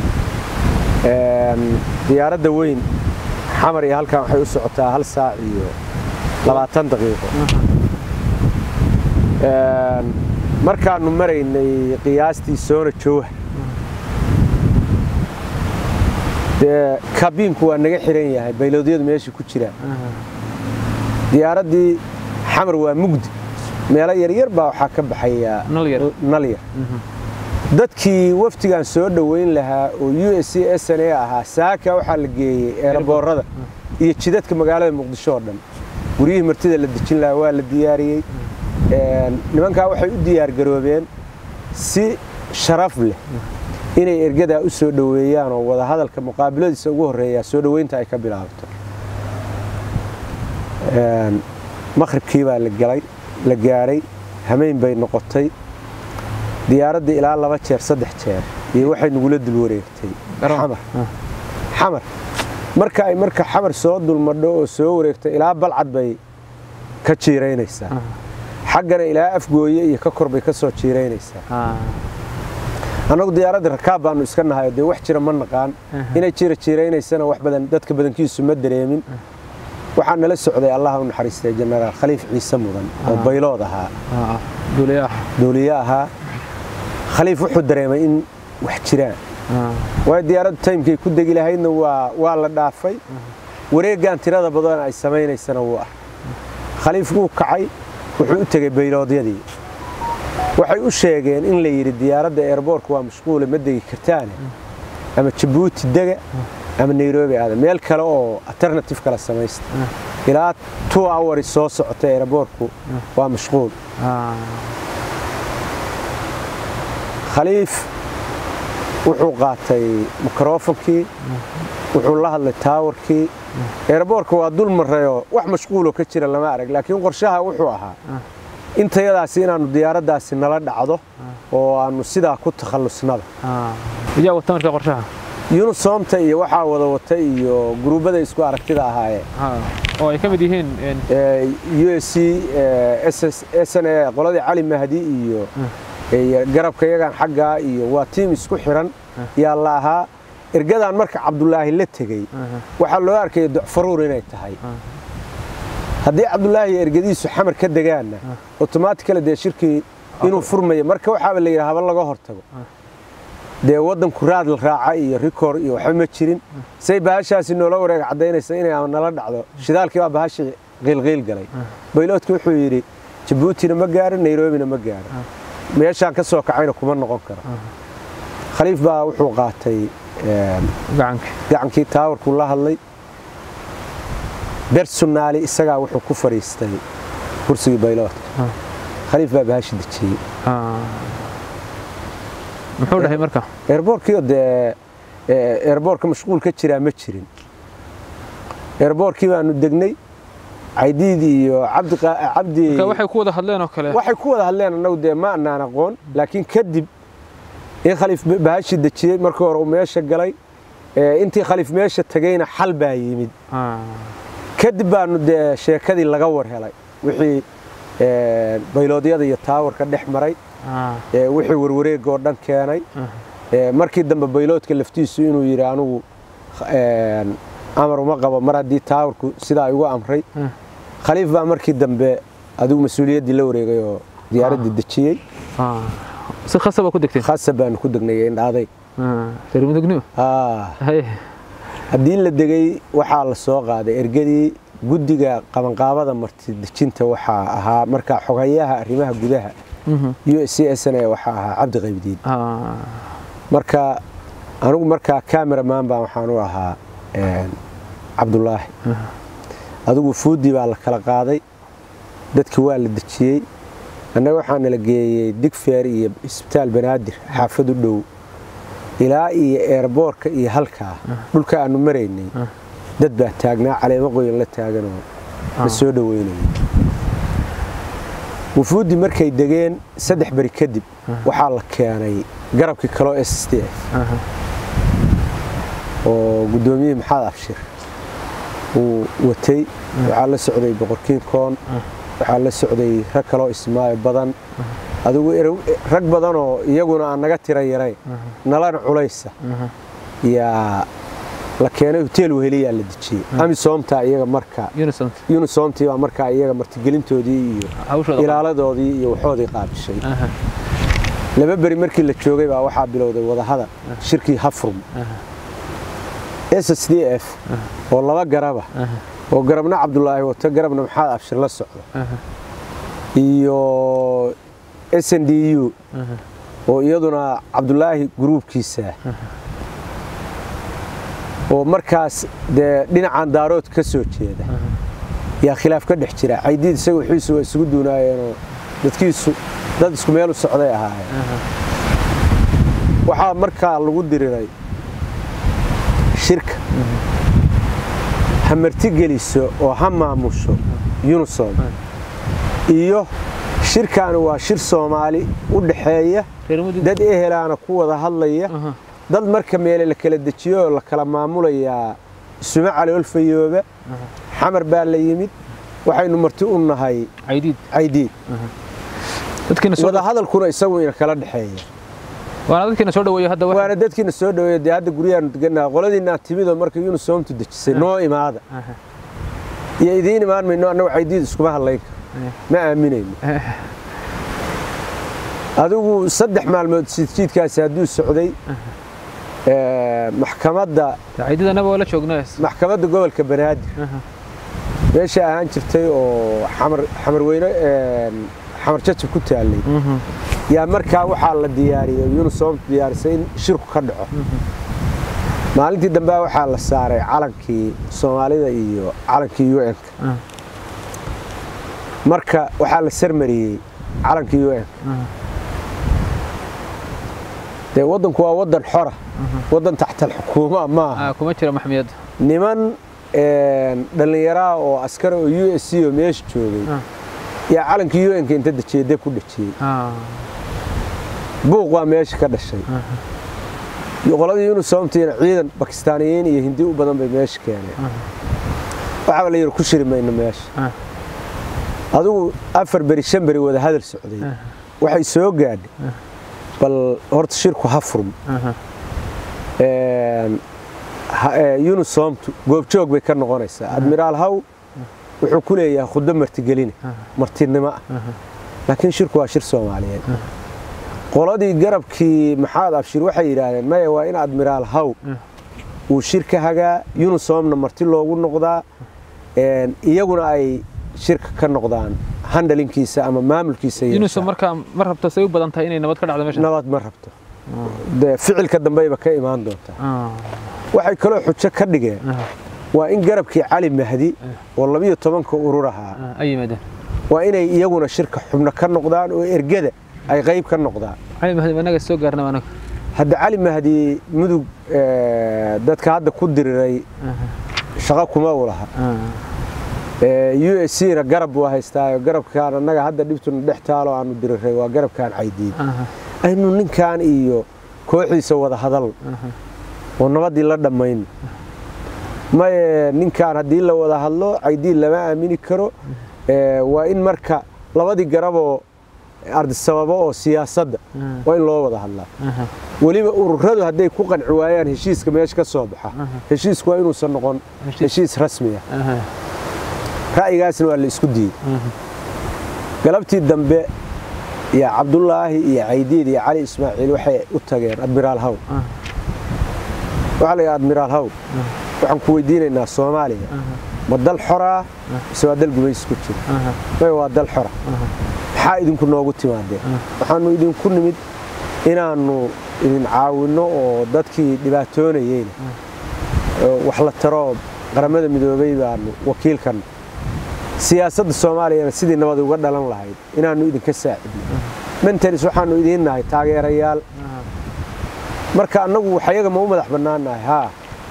Een, diyaaradda weyn xamar iyo halkan waxay u socotaa hal saac iyo labaatan daqiiqo Een, markaannu maraynay qiyaastii soona jooha dee kabiinku waa naga xiran yahay bayloodyadu meesha ku jiraan diyaaraddii xamar waa mugdi meelo yaryar baa waxaa ka baxaya Nal yar. nal yar dadkii waftigan soo dhoweyn lahaa oo u s c s n a ahaa saaka waxaa la geeyey eeraboorada iyo jidadka magaalada muqdisho oo dhan guryihii martida la dejin lahaa waa la diyaariyey Een, nimankaa waxay u diyaargaroobeen si sharaf leh inay ergadaa u soo dhoweeyaan oo wadahadalka muqaabiladiisa ugu horreeya soo dhoweynta ay ka bilaabto Een, maqribkii baa la galay la gaaray hameyn bay noqotay diyaaraddii ilaa laba jeer saddex jeer iyo waxay nagula dul wareegtay Garoon. xamar xamar marka ay marka xamar soo dulmadho oo soo wareegto ilaa balcad bay ka jiiraynaysaa xaggana ilaa afgooye iyo ka kor bay ka soo jiiraynaysaa annagu diyaaradda rakaab baanu iska nahay oo dee wax jira ma naqaan inay jira jiiraynaysana wax badan dadka badankiisu ma dareemin waxaa nala socday allah u naxariistay jenaraal khaliif ciise mudan oo baylood ahaa duuliyaha duuliye ahaa khaliif wuxuu dareemay in wax jiraan waayo diyaaraddu taymkay ku degi lahaydna waa waa la dhaafay wareeggan tirada badan ay samaynaysana wuu ah khaliif wuu kacay wuxuu u tegey bayloodyadii waxay u sheegeen in la yidhi diyaaradda eerboorka waa mashquule ma degi kartaane ama jabuuti dega ama nairobi aada meel kale oo alternative kale samaysta ilaa two hours soo socota eerboorku waa mashquul khaliif wuxuu qaatay mikrofonkii wuxuu la hadlay taawarkii eerboorka waa dul marayoo wax mashquuloo ka jira lama arag laakiin qorshaha wuxuu ahaa intayadaasi inaannu diyaaraddaasi nala dhacdo oo aannu sidaa ku takhallusnaba yaa wata marka qorshaha yunusoomta iyo waxaa wada wata iyo guruubbada isku aragtida ahaayeen oo ay ka mid yihiin u s c s n a qoladii cali mahdi iyo iyo garabka yagan xaggaa iyo waa tiim isku xiran yaa la ahaa ergadan marka cabdulaahi la tegey waxaa loo arkaya docfaruur inay tahay haddii cabdulaahi ergadiisu xamar ka degaanna otomaatikale dee shirkii inuu furmayo marka waxaaba la yidhi haba laga hortago dee waddanku raad la raaca iyo rikoor iyo waxba ma jirin say bahashaasi noola wareega caddaynaysa inay ama nala dhacdo shidaalkii baa bahashii qiilqiil galay bayloodki wuxuu yidhi jabuutina ma gaarin nairobina ma gaarin meeshaan ka soo kacayna kuma noqon karo khaliif baa wuxuu qaatay gacankii taawarkuu la hadlay bersonaali isagaa wuxuu ku fadhiistay kursigii bayloodka khaliif baa bahashi dejiyey muxuu dhahay marka eerboorkiio dee eerboorka mashquul ka jiraa ma jirin eerboorkii baanu degnay caydiid iyo cabdi marka waxay ku wada hadleen oo kale waxay ku wada hadleen annagu dee ma anaan aqoon laakiin kadib in khaliif bahashi dejiyey markii hore uu meesha galay intii khaliif meesha tegayna xal baa yimid kadib baanu dee sheekadii laga war helay wixii bayloodyada iyo taawarka dhex maray wixii warwareega oo dhan keenay markii dambe bayloodka laftiisu inuu yidhi anugu amar uma qabo mar haddii taawarku sidaa igu amray khaliif baa markii dambe adigu mas-uuliyaddii la wareegay oo diyaaradda dejiyey si khasaba ku degteen khasab baanu ku degnay indhaaday reer mudugnimo haddii la degay waxaa la soo qaaday ergadii guddiga qabanqaabada marti dejinta waxaa ahaa markaa xogayaha arrimaha gudaha u s c s n waxaa ahaa cabdi qaybdiin marka anigu markaa cameraman baa waxaan u ahaa cabdulaahi adigu fuudi baa la kala qaaday dadkii waa la dejiyey annaga waxaa nala geeyey digfeer iyo isbitaal banaadir xaafad u dhow ilaa iyo eerboorka iyo halkaa dhulka aanu maraynay dad baa taagnaa caleemo qoyan la taaganoo la soo dhoweynayay wufuuddii markay degeen saddex beri kadib waxaa la keenay garabkii kaloo s t f oo guddoomiyihii maxamed abshir uu watay waxaa la socday boqorkiin koon waxaa la socday rag kaloo ismaayo badan adigu rag badanoo iyaguna aan naga tira yarayn nalana culaysa yaa la keenay hoteel weheliyaa la dejiyey amisoomtaa iyaga marka unisomtii baa markaa iyaga martigelintoodii iyo ilaaladoodii iyo waxoodii qaabishay laba beri markii la joogay baa waxaa bilowday wadahadal shirkii hafrum s s d f oo laba garaba oo garabna cabdulaahi wato garabna maxamed abshir la socdo iyo s n d u oo iyaduna cabdulaahi gruubkiisa oo markaas dee dhinacan daarood ka soo jeeda yaa khilaaf ka dhex jira caydiid isaga wixiisu waa isugu duunaayeenoo dadkiisu dad isku meel u socday ahaayeen waxaa markaa lagu diriray shirka ha martigeliso oo ha maamusho unisom iyo shirkaani waa shir soomaali u dhaxeeya dad ehelaana ku wada hadlaya dad marka meele la kala dejiyo oo la kala maamulayaa isuma caloolfayooba xamar baa la yimid waxaynu marti u nahay caydiid wada hadalkuna isagu ina kala dhexeeya waana dadkiina soo dhaweeyo hadda waana dadkiina soo dhaweeyo dee hadda guryahaanu degannaha qoladiinaa timidoo marka unisoomtu dejisay noo imaada iyo idiin imaan mayno annagu caydiid iskuma hadlayn karo ma aaminayno adigu saddex maalmood siidjiidkaasi hadduu socday maxkamadda maxkamadda gobolka banaadir meesha ahaan jirtay oo xamar weyne xamar jajab ku taallay yaa markaa waxaa la diyaariyey unisoomtu diyaarisay in shirku ka dhaco maalintii dambea waxaa la saaray calankii soomaalida iyo calankii un-ka marka waxaa la sarmariyey calankii un-ka dee waddanku waa waddan xora waddan taxtal xukuuma maaha kuma jira maxmiyad niman dhallinyaraha oo askara oo u s c oo meesha joogay yaa calankii un-ka inta dejiyey deb ku dhejiyey buuq waa meesha ka dhashay qoladii unisoomtiina ciidan bakistaaniyiin iyo hindi u badan bay meesha keeneen waxaaba la yidhi ku shiri mayno meesha adigu afar beri shan beri wada hadal socday waxay soo gaadhay bal horta shirku ha furm unisoomtu goobjoog bay ka noqonaysaa admiraal haw wuxuu ku leeyahay khuddo martigeline martinimo ah laakiin shirku waa shir soomaaliyeed qoladii garabkii maxamed abshir waxay yidhaahdeen maya waa in admiraal haw uu shir ka hagaa unisoomna marti loogu noqdaa iyaguna ay shirka ka noqdaan handalinkiisa ama maamulkiisa unisom markaa ma rabto say u badan tahay inay nabad ka dhacdo meesha nabad ma rabto dee ficilka dambeyba ka imaan doontaa waxay kaloo xujo ka dhigeen waa in garabkii cali mahdi oo labiyo tobanka urur ahaa ay yimaadeen waa inay iyaguna shirka xubno ka noqdaan oo ergada ay qayb ka noqdaan cali mahdi anaga soo gaarnaba anaga hadda cali mahdi mudug dadka hadda ku diriray shaqo kuma u laha u s c na garab waa haystaayo garabkaan annaga hadda dhibtuna dhex taalo aanu diriray waa garabkaan caydiid aynu ninkan iyo kooxdiisa wada hadal oo nabaddii la dhammayn maye ninkan haddii la wada hadlo caydiid lama aamini karo waa in marka labadii garaboo ardisababo oo siyaasadda waa in loo wada hadlaa weliba ururadu hadday ku qanci waayaan heshiiska meesha ka soo baxa heshiisku waa inuusan noqon heshiis rasmiya ra'yigaasna waa la isku diiday galabtii dambe iyo cabdulaahi iyo caydiid iyo cali ismaaciil waxay u tageen admiraal haw waxaa la yidhaha admiraal haw waxaan ku weydiinaynaa soomaaliya ma dal xoraa mise waa dal gumaysi ku jira may waa dal xora maxaa idinku noogu timaadeen waxaanu idinku nimid inaannu idin caawinno oo dadkii dhibaatoonayeyna wax la taro qaramada midoobay baanu wakiilkan siyaasadda soomaaliyana sidii nabad uga dhalan lahayd inaannu idinka saacidno mentalis waxaannu idiin nahay taageerayaal marka annagu waxyaga ma u madax bannaannahay haa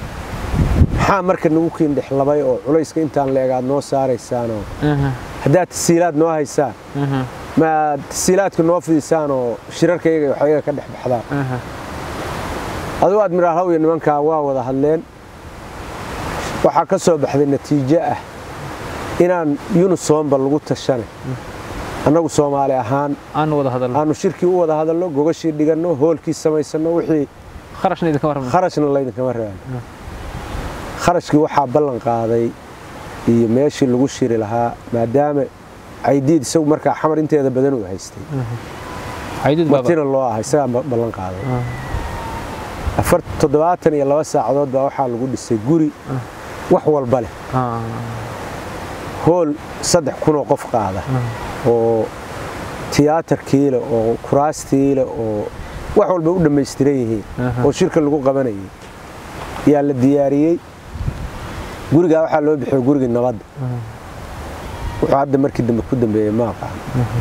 maxaa marka nagu kiindhex labay oo culayska intaan leegaad noo saaraysaanoo haddaad tasiilaad noo haysaan ma tasiilaadka noo fidisaan oo shirarkayaga waxyaga ka dhex baxdaan aduu admiraal haw iyo nimankaa waa wada hadleen waxaa ka soo baxday natiijo ah inaan yunisoomba lagu tashanay annagu soomaali ahaan aanu shirkii u wada hadalno gogashii dhiganno hoolkii samaysanno wixii kharashna laydinkama reebano kharashkii waxaa ballan qaaday iyo meeshii lagu shiri lahaa maadaama caydiid isagu markaa xamar inteeda badan uu haystay martina loo ah isagaa ballan qaaday toddobaatan iyo laba saacadood baa waxaa lagu dhisay guri wax walba leh hool saddex kunoo qof qaada oo tiyaatarkiile oo kuraastiile oo wax walba u dhammaystiran yihiin oo shirka lagu qabanayay yaa la diyaariyey gurigaa waxaa loo bixiyo gurigii nabadda wuxuu hadda markii dambe ku dambeeyey ma aqaan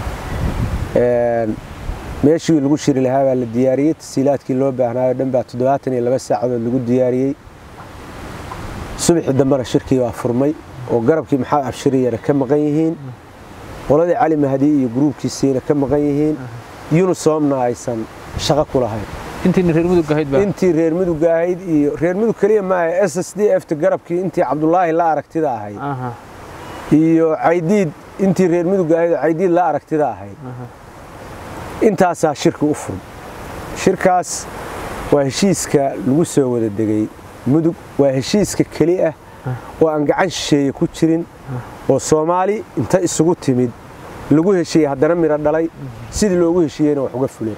meeshii lagu shiri lahaa baa la diyaariyey tasiilaadkii loo baahnaayo dhan baa toddobaatan iyo laba saacadood lagu diyaariyey subaxii dambena shirkii baa furmay oo garabkii maxamed abshiriyana ka maqan yihiin qoladii cali mahdi iyo gruubkiisiina ka maqan yihiin yunisoomna aysan shaqo ku lahayn intii reer mudug ahayd iyo reer mudug keliya maaha s s d ft garabkii intii cabdulaahi la aragtida ahayd iyo caydiid intii reer mudug ahayd oo caydiid la aragtida ahayd intaasaa shirki u furan shirkaas waa heshiiska lagu soo wada degay mudug waa heshiiska keli ah oo aan gacan shisheeye ku jirin oo soomaali inta isugu timid lagu heshiiyey haddana miro dhalay sidii loogu heshiiyeyna wax uga fuleen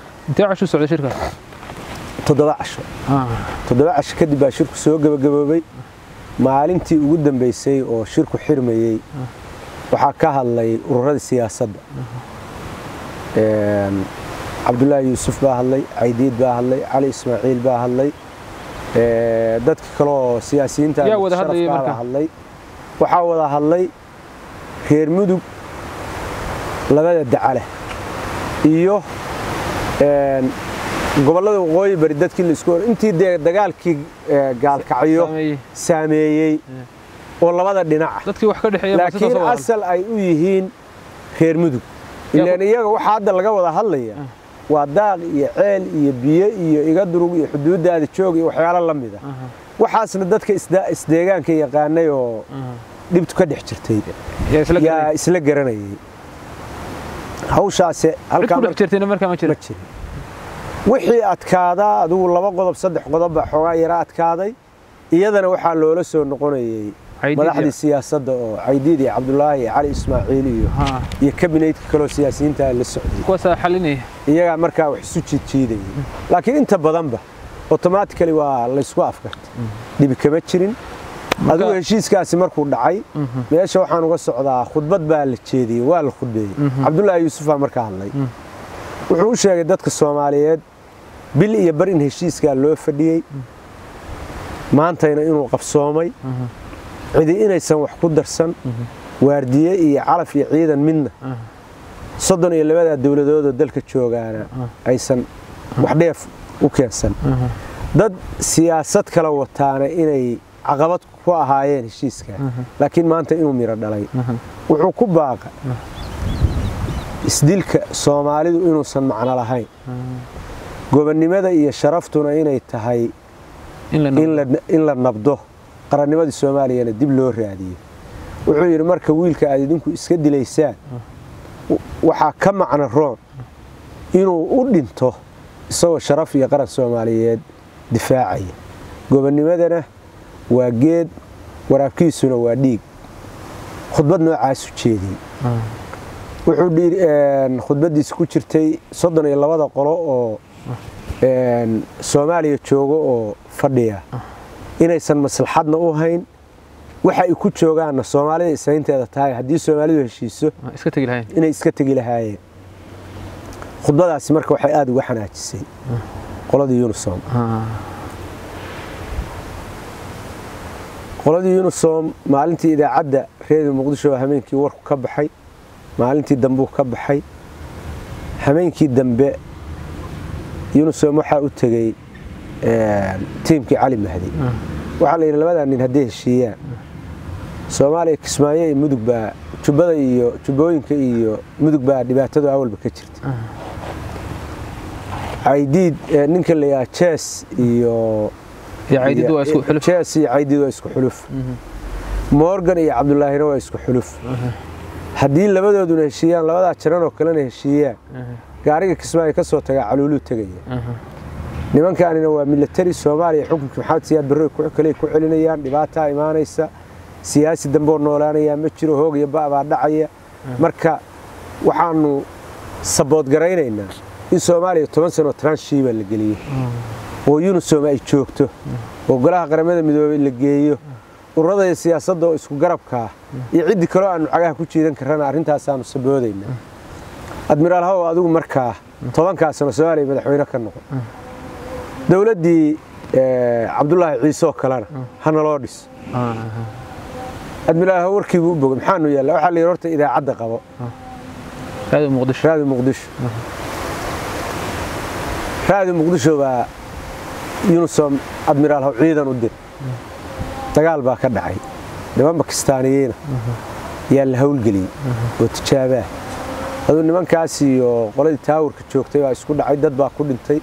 toddoba casho toddoba casho kadib baa shirku soo gebagaboobay maalintii ugu dambaysay oo shirku xirmayey waxaa ka hadlay ururadii siyaasadda cabdulaahi yuusuf baa hadlay caydiid baa hadlay cali ismaaciil baa hadlay dadka kaleoo siyaasiyiinta hadlay waxaa wada hadlay reer mudug labada dacale iyo gobollada waqooyi bari dadkii laisku intii dee dagaalkii gaalkacyo saameeyey oo labada dhinaca laakiin asal ay u yihiin reer mudug ilaan iyaga waxaa hadda laga wada hadlaya waa daaq iyo ceel iyo biyo iyo iga durug iyo xuduuddaada joog iyo waxyaalo la mida waxaasna dadka isdeegaanka yaqaanay oo dhibtu ka dhex jirtay yaa isla garanayay hawshaase halkaama jirin wixii adkaadaa adigu laba qodob saddex qodob baa xoogaa yara adkaaday iyadana waxaa loola soo noqonayay madaxdii siyaasadda oo caydiid iyo cabdulaahi iyo cali ismaaciil iyo iyo kabineydka kaloo siyaasiyiinta la socday iyagaa markaa wax isu jiidjiidayay laakiin inta badanba otomatically waa laysku afgartay dhibi kama jirin adigu heshiiskaasi markuu dhacay meesha waxaan uga socdaa khudbad baa la jeediyey waa la khudbeeyey cabdulaahi yuusufaa markaa hadlay wuxuu u sheegay dadka soomaaliyeed bil iyo bar in heshiiskaa loo fadhiyey maantayna inuu qabsoomay cidi inaysan wax ku darsan waardiye iyo calaf iyo ciidan midna soddon iyo labadaa dowladoodoo dalka joogaana aysan wax dheef u keensan dad siyaasad kala wataana inay caqabad ku ahaayeen heshiiska laakiin maanta inuu miro dhalay wuxuu ku baaqa isdilka soomaalidu inuusan macno lahayn gobonnimada iyo sharaftuna inay tahay in la nabdo qarannimadii soomaaliyana dib loo raadiyo wuxuu yidhi marka wiilka aad idinku iska dilaysaan waxaa ka macno roon inuu u dhinto isagoo sharaf iyo qaran soomaaliyeed difaacaya gobonnimadana waa geed waraabkiisuna waa dhiig khudbad noocaasu jeediyey wuxuu khudbaddiisa ku jirtay soddon iyo labada qolo oo soomaaliya joogo oo fadhiya inaysan maslaxadna u hayn waxa ay ku joogaanna soomaalida isaynteeda tahay haddii soomaalidu heshiiso inay iska tegi lahaayeen khudbadaasi marka waxay aada uga xanaajisay qoladii unisom qoladii unisom maalintii idaacadda reediyo muqdisho hameenkii warku ka baxay maalintii dambuu ka baxay hameenkii dambe unisom waxaa u tegey tiimkii cali mahdi waxaa la yidhi labadaa nin hadday heshiiyaan soomaaliya kismaayo iyo mudug baa jubbada iyo jubbooyinka iyo mudug baa dhibaatadu awalba ka jirta caydiid ninka la yidhaha jees iyo jees iyo caydiid waa isku xuluf morgan iyo cabdulaahina waa isku xuluf haddii labadooduna heshiiyaan labadaa jaran oo kalena heshiiyaan gaariga kismaayo ka soo tagaa caluuluu tegaya nimankaanina waa milatari soomaaliya xukunka maxamed siyaad barre kale ku celinayaan dhibaataa imaanaysa siyaasi dambeoo noolaanayaa ma jiro hoog iyo ba'baa dhacaya marka waxaanu saboodgaraynaynaa in soomaaliya toban sanoo transhiiba la geliyo oo unisom ay joogto oo golaha qaramada midoobey la geeyo ururada iyo siyaasadda oo isku garabkaa iyo ciddii kaloo aanu cagaha ku jiidan karrana arrintaasaanu saboodaynaa admiraal haw adigu markaa tobankaa sano soomaaliya madaxweyne ka noqon dowladdii cabdulaahi ciiseoo kalena ha naloo dhis admiraal haw warkiibuu u bogay maxaanu yaalla waxaa la yidhi horta idaacadda qabo raadi muqdisho raadi muqdisho baa unisom admiraal haw ciidan u dir dagaal baa ka dhacay niman bakistaaniyiina yaa la hawlgeliyey oo tijaabaa aduu nimankaas iyo qoladii taawurka joogtay baa isku dhacay dad baa ku dhintay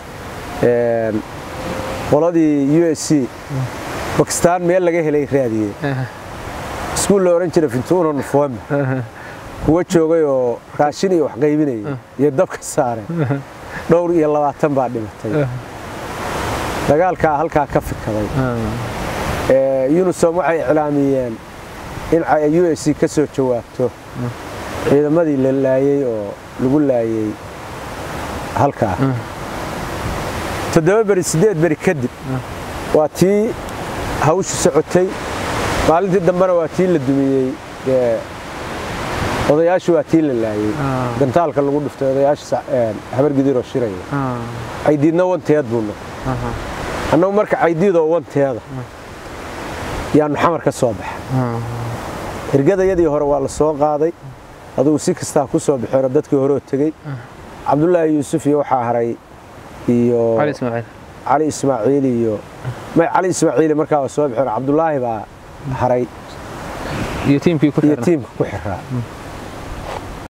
qoladii u s c bakistaan meel laga helay raadiyey iskuul la odhan jira fintuuno nufoome kuwa joogay oo raashin iyo wax qaybinayay iyo dabka saareen dhowr iyo labaatan baa dhimatay dagaalkaa halkaa ka fikaday unisom waxay iclaamiyeen in u s c ka soo jawaabto ciidamadii la laayey oo lagu laayey halkaa toddoba beri siddeed beri kadib waa tii hawshu socotay maalintii dambena waa tii la dumiyey odayaashu waa tii la laayey gantaalka lagu dhuftay odayaasha habargidiroo shiraya caydiidna wanteed buu noqday annagu marka caydiidoo wanteeda yaanu xamar ka soo baxay hirgadayadii hore waa la soo qaaday adugu si kastaa ku soo baxeeno dadkii horeoo tegey cabdulaahi yuusuf iyo waxaa haray iyo cali ismaaciil iyo may cali ismaaciili markaa waa soo baxeen cabdulaahi baa haray iyo tiimka ku xiraa